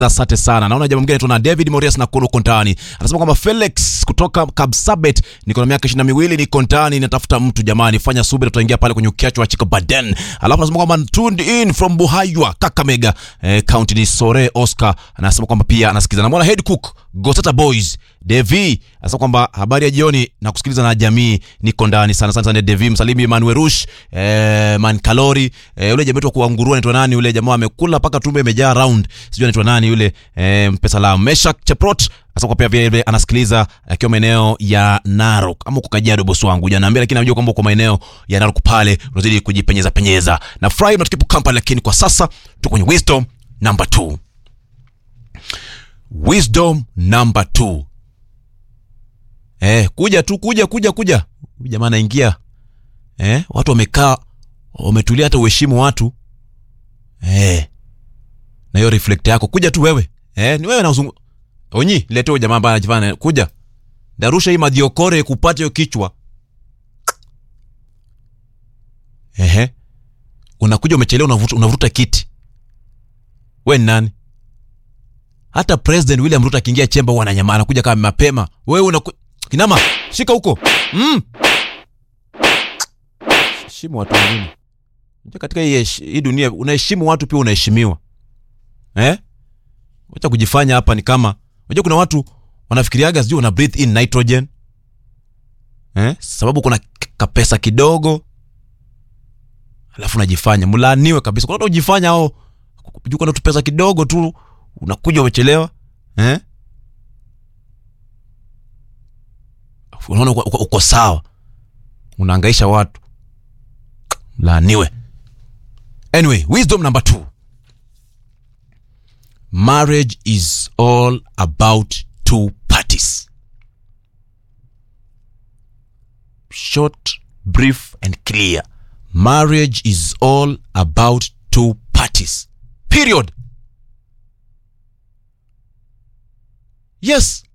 Asante sana. Naona jamaa mwingine tuna David Morias na Kulu Kontani. Anasema kwamba Felix kutoka Kabsabet, niko na miaka 22 niko ndani natafuta mtu jamani, fanya subira tutaingia pale kwenye ukiacho wa Chika Baden. Alafu anasema kwamba tuned in from Buhaywa, Kakamega, eh, county ni Sore Oscar. Anasema kwamba pia anasikiza. Namwona Head Cook, Goseta Boys, Devi. Anasema kwamba habari ya jioni na kusikiliza na jamii niko ndani sana sana sana Devi msalimi Emmanuel Rush, eh, Man Kalori, eh, yule jamaa wetu wa kuangurua anaitwa nani yule jamaa amekula paka tumbe imejaa round. Sijui anaitwa nani yule eh, mpe salamu. Meshak Cheprot Asante pia vile vile anasikiliza akiwa maeneo ya Narok ama uko Kajiado, bosi wangu hujaniambia, lakini najua kwamba uko maeneo ya Narok pale unazidi kujipenyeza penyeza na fry na tukipo Kampala, lakini kwa sasa tuko kwenye wisdom number 2. Wisdom number 2. Eh, kuja tu kuja kuja kuja. Huyu jamaa anaingia. Eh, watu wamekaa wametulia, hata uheshimu watu. Eh. Na hiyo reflect yako kuja tu wewe. Eh, ni wewe na uzungu. Onyi, lete huyo jamaa ambaye anajifanya kuja. Darusha hii madiokore kupata hiyo kichwa. Ehe. Unakuja umechelewa unavuta, unavuta kiti. We ni nani? Hata President William Ruto akiingia chemba huwa ananyama anakuja kama mapema. Wewe unaku... Kinama, shika huko. Mm. Heshimu watu wengine. Unajua katika hii, hesh- hii dunia unaheshimu watu pia unaheshimiwa. Eh? Wacha kujifanya hapa ni kama unajua kuna watu wanafikiriaga sijui wana breathe in nitrogen. Eh? Sababu kuna k- kapesa kidogo. Alafu unajifanya mlaaniwe kabisa. Kuna watu ujifanya hao juu kuna tu pesa kidogo tu unakuja umechelewa. Eh? Unaona uko, uko, uko sawa. Unahangaisha watu. Laaniwe. Anyway, wisdom number two. Marriage is all about two parties. Short, brief, and clear. Marriage is all about two parties. Period. Yes.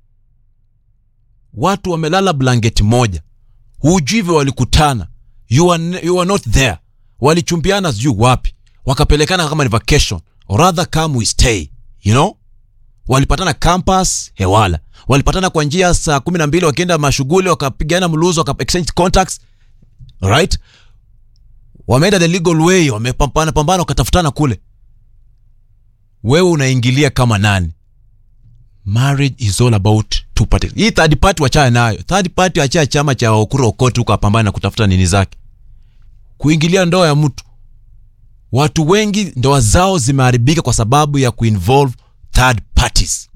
Watu wamelala blanketi moja, hujui vile walikutana. You are, ne- you are not there. Walichumbiana sijui wapi, wakapelekana kama ni vacation, or rather come we stay, you know walipatana campus hewala walipatana kwa njia saa kumi na mbili wakienda mashughuli wakapigana mluzo waka exchange contacts right wameenda the legal way wamepambana pambana wakatafutana kule wewe unaingilia kama nani marriage is all about two parties hii third party wachana nayo third party achia chama cha okuro okoti huko apambana na kutafuta nini zake kuingilia ndoa ya mtu watu wengi ndoa zao zimeharibika kwa sababu ya kuinvolve third parties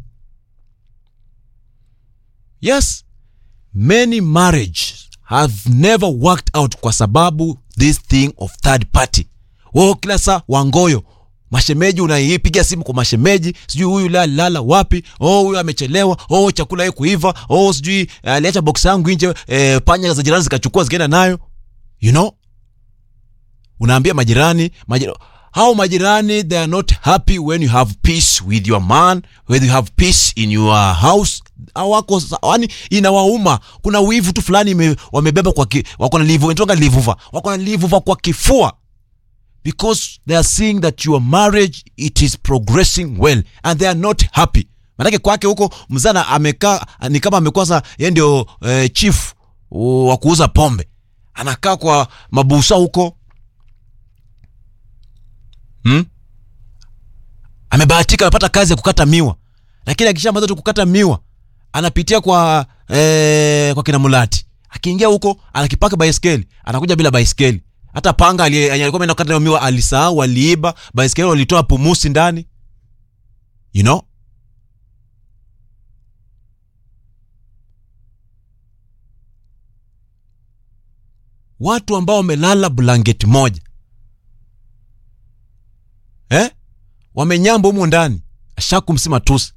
yes many marriage have never worked out kwa sababu this thing of third party wao kila saa wangoyo mashemeji unaipiga simu kwa mashemeji sijui huyu la lala wapi oh huyu amechelewa oh chakula hii kuiva oh sijui aliacha box yangu nje eh, panya za jirani zikachukua zikaenda nayo you know unaambia majirani majirani hao majirani they are not happy when you have peace with your man when you have peace in your house hawako yani inawauma kuna wivu tu fulani ime- wamebeba kwa ki, wako na livu inatoka livuva wako na livuva kwa kifua because they are seeing that your marriage it is progressing well and they are not happy manake kwake huko mzana amekaa ni kama amekuwa sa yeye ndio eh, chief wa kuuza pombe anakaa kwa mabusa huko hmm? amebahatika amepata kazi ya kukata miwa lakini akishamaliza tu kukata miwa anapitia kwa eh, kwa kina mulati akiingia huko anakipaka baiskeli anakuja bila baiskeli hata panga ali- alikuwa ameenda kukata hiyo miwa alisahau aliiba baiskeli walitoa pumusi ndani you know watu ambao wamelala blanketi moja eh? wamenyamba humu ndani ashakumsima tusi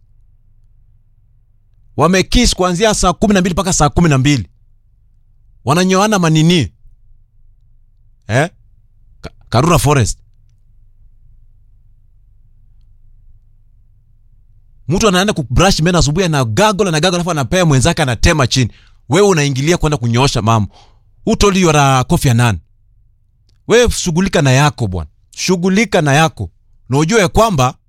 wamekis kuanzia saa kumi na mbili mpaka saa kumi na mbili wananyoana manini eh? Ka- karura forest mtu anaenda kubrush meno asubuhi ana gago na gago alafu anapea mwenzake anatema chini wewe unaingilia kwenda kunyoosha mambo who told you you are a Kofi Annan wewe shughulika na yako bwana shughulika na yako na ujue ya kwamba